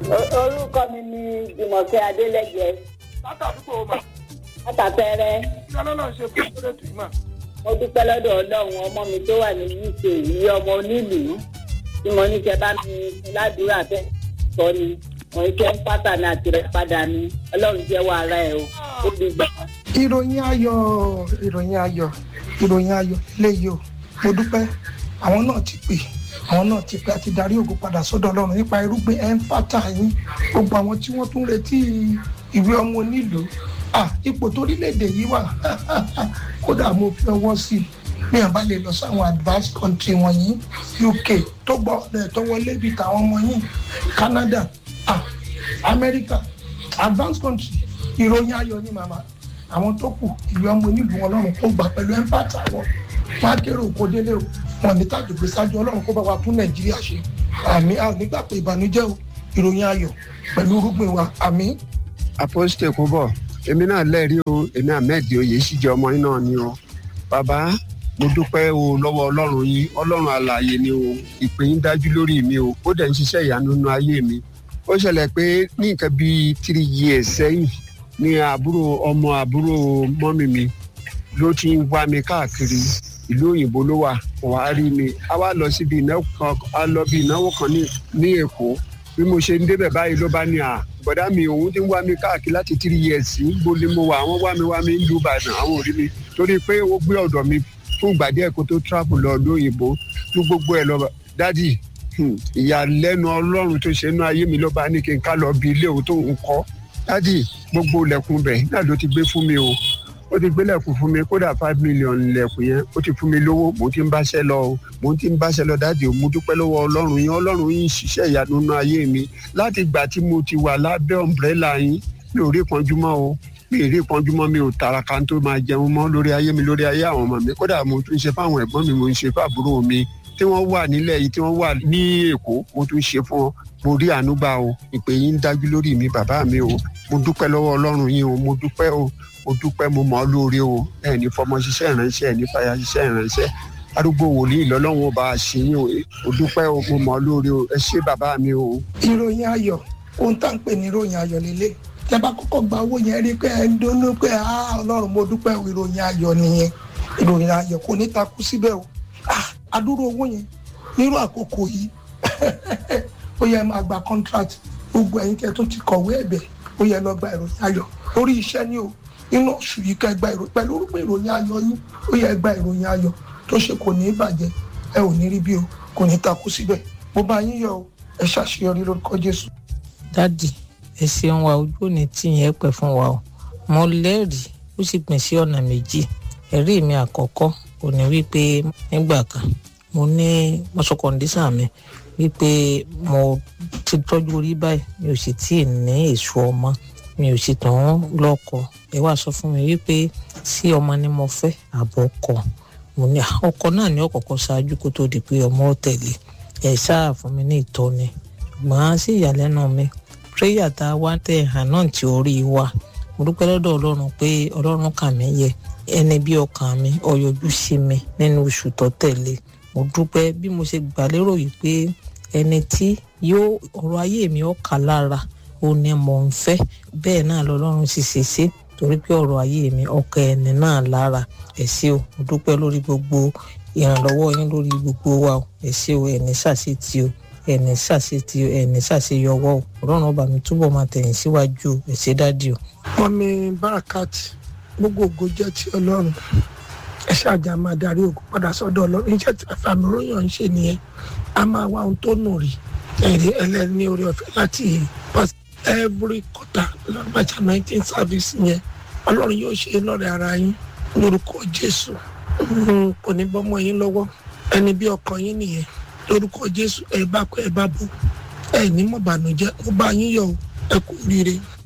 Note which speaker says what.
Speaker 1: O- orúkọ mi ni jùmọ̀kẹ́ adélẹ́jẹ
Speaker 2: látàdúgbò mà
Speaker 1: látàpẹ́rẹ́
Speaker 2: kí ọlọ́run ṣe fún ìṣẹ́lẹ̀ tì í mà.
Speaker 1: mo dúpẹ́ lọ́dọ̀ ọlọ́run ọmọ mi tó wà ní uk yìí ọmọ onílùú tí mo ní kẹ bá mi fún ládùúrà fẹ́ sọ ni mo ní kẹ́ ń pátá ní àtìrẹ́ padà ni ọlọ́run jẹ́wọ́ ara ẹ̀ o ó di gbà.
Speaker 3: ìròyìn ayọ̀ ìròyìn ayọ̀ ìròyìn ayọ̀ léyìí o mo dúpẹ́ àwọn náà ti pè àwọn náà ti pè àti darí ògo padà sọ́dọ̀ ọlọ́run nípa irúgbìn ẹnfàtà yín gbogbo àwọn tí wọ́n tún retí ìwé ọmọ onílùú ah ipò torílẹ̀-èdè yìí wà kódà mo fi ọwọ́ sí i bí wọn bá lè lọ sáwọn advanced country wọ̀nyí uk tó gbọ́ ọ̀dọ̀ tó wọlé bíi tàwọn ọmọ yìí canada ah america advanced country ìròyìn ayọ̀ ni màmá àwọn tó kù ìlú ọmọ onílùú ọlọ́run kó gbà pẹ̀lú ẹ̀ńpàtà wọn wọn á kéré òkò délé o wọn ní tàjùgbé sáájú ọlọ́run kó bá wa tún nàìjíríà ṣe àmì a ò nígbà pé ìbànújẹ́ o ìròyìn ayọ̀ pẹ̀lú irúgbìn wa àmì.
Speaker 4: àpọ́sítẹ̀ kò bọ̀ èmi náà lẹ́rìí o èmi ahmed oyè sì jẹ́ ọmọ yín náà ni o bàbá mo dúpẹ́ o lọ́wọ́ ọlọ́run yín ọlọ́run alààyè ni o ìpè yín dájú lórí mi o ó dẹ̀ ń ṣiṣẹ́ ìyanu nínú ayé mi ó ṣẹlẹ̀ pé ní nǹkan bíi three years sẹ́yìn ni àbúrò ọmọ àbúrò mọ́mì mi ló ti ń wá mi káàkiri ìlú òyìnbó ló wà kò wá rí mi a wá lọ síbi ìnáwó kan a lọ bí ìnáwó kan ní ní èkó bí mo ṣe ń débẹ̀ báyìí ló bá ní à bọ̀dá mi òun ti ń wá mi káàkiri láti three years sí gbólé mo wà àwọn wá mi wá mi ń lu ìbàdàn àwọn ò rí mi torí pé ó gbé ọ̀dọ̀ mi fún ìgbà díẹ̀ kó tó travel lọ lóyìnbó tó gbogbo ẹ̀ lọ dádì hmm, ìyàlẹ́nu ọlọ́run tó ṣe inú ayé mi ló bá ní kí n ká lọ bí ilé òun tó ń kọ́ dádì gbogbo ilẹ̀kùn bẹ̀ náà ló ti gbé fún mi o ó ti gbélẹ̀kùn fún mi kódà five million lẹ̀kùn yẹn ó ti fún mi lówó mò ń ti ń báṣẹ́ lọ o mò ń ti ń báṣẹ́ lọ dáàdì o mo dúpẹ́ lọ́wọ́ ọlọ́run yín ọlọ́run yín ń ṣiṣẹ́ ìyanu nínú ayé mi láti ìgbà tí mo ti wà lábẹ́ ọ̀mbrẹ́là yín mi ò rí ìpọ́njú mọ́ o mi ò rí ìpọ́njú mọ́ mi ò tàràkà tó máa jẹun mọ́ lórí ayé mi lórí ayé àwọn ọmọ mi kódà mo tún ṣe fáwọn ẹ̀gbọ́n mi mo ń ṣe fáàbúrò mi tí wọ́n wà nílẹ̀ yìí tí wọ́n wà ní èkó mo tún ṣe fún wọn mo rí àánú gbà o ìpè yín ń dájú lórí mi bàbá mi o mo dúpẹ́ lọ́wọ́ ọlọ́run yín o mo dúpẹ́ o mo dúpẹ́ mo mọ̀ ọ́ lóore o ẹ̀ ní fọmọ ṣiṣẹ́ ìránṣẹ́ ẹ̀ ní fàyà ṣiṣẹ́ ìránṣẹ́ arúgbó wòlíì lọ́lọ́run ọba àṣeyìn o mo dúpẹ́ o mo mọ̀ ọ́ lóore o ẹ ṣé bàbá mi o.
Speaker 3: ìròyìn ayọ̀ ohun tá à ń pè ní ìròyìn ayọ̀ lélẹ̀ tẹ́ bá kọ́kọ́ gba owó yẹn rí pé ẹ ń dunnú pé ah ọlọ́run mo dúpẹ́ o ìròyìn ayọ̀ nìyẹn ìròyìn ayọ̀ kò ní takú síbẹ̀ o ah adúrú owó yẹn nírú àkókò yìí ó yẹ máa gba contract gbogbo ẹ̀yin tẹ́ tó ti kọ̀wé ẹ̀bẹ̀ ó yẹ lọ gba ìròyìn ayọ̀ lórí iṣẹ́ ni o nínú oṣù yìí ká gba ìròyìn pẹ̀lú orúkọ ìròyìn ayọ̀ yín ó yẹ gba ìròyìn ayọ̀ tó ṣe kò ní í bàjẹ́ ẹ ò ní rí bí o kò ní takú síbẹ̀ mo bá yín yọ̀ o ẹ ṣàṣeyọrí lórúkọ Jésù.
Speaker 5: dádì ẹ ṣeun wa ojú òní tí yẹn pẹ́ fún wa o mo lẹ́rìí ó sì pín sí ọ̀nà méjì ẹ̀rí mi àkọ́kọ́ ò ní wípé nígbà kan mo ní mọ́sọ̀ kọ́ndísà mi wípé mo ti tọ́jú orí báyìí mi ò sì tí ì ní èso ọmọ mi ò sì tàn lọ́kọ ẹ wá sọ fún mi wípé sí ọmọ ni mo fẹ́ àbọ̀ ọkọ mo ní ọkọ náà ní ọ̀kọ̀ọ̀kan ṣáájú kó tó di pé ọmọ ó tẹ̀lé ẹ̀ ṣáà fún mi ní ìtọ́ni ṣùgbọ́n sí ìyàlẹ́nu mi prayer tá a wá tẹ̀ hàn náà tí orí wa mo dúpẹ́ lọ́dọ̀ ọlọ́run pé ọlọ́run kà mí yẹ ẹni bí ọkàn mi ọyọjú sí mi nínú oṣù tó tẹ̀lé mo dúpẹ́ bí mo ṣe gbà lérò yìí pé ẹni tí yóò ọ̀rọ̀ ayé mi ó kà lára ó ní mò ń fẹ́ bẹ́ẹ̀ náà lọ́lọ́run sì ṣe ṣe torí pé ọ̀rọ̀ ayé mi ọkọ ẹni náà lára ẹ ṣé o mo dúpẹ́ lórí gbogbo ìrànlọ́wọ́ yín lórí gbogbo wa o ẹ ṣé o ẹni ṣàṣetì o ẹni ṣàṣetì o ẹni ṣàṣeyọwọ́ o ọlọ́run ọba mi túbọ̀ máa tẹ̀yìn síwájú o ẹ ṣé dádì o.
Speaker 3: mọ́mí barakat gbogbo ògo jẹ́ ti ọlọ́run ẹ ṣáàjà máa darí ògo padà sọ́dọ̀ ọlọ́run iṣẹ́ tí àfàmì ròyìn ń ṣe nìyẹn a máa wá ohun tó nù rí ẹ̀rí ẹlẹ́ni orí ọ̀fẹ́ láti pass every quarter lọ́gbàjà nineteen service yẹn ọlọ́run yóò ṣe lọ́rẹ̀ ara yín lórúkọ jésù kò ní bọ́mọ yín lọ́wọ́ ẹni bí ọkàn yín nìyẹn lórúkọ jésù ẹ bá kọ ẹ bá bọ ẹ ní mọ̀bànújẹ́ ó bá yín yọ̀ ẹ kú rire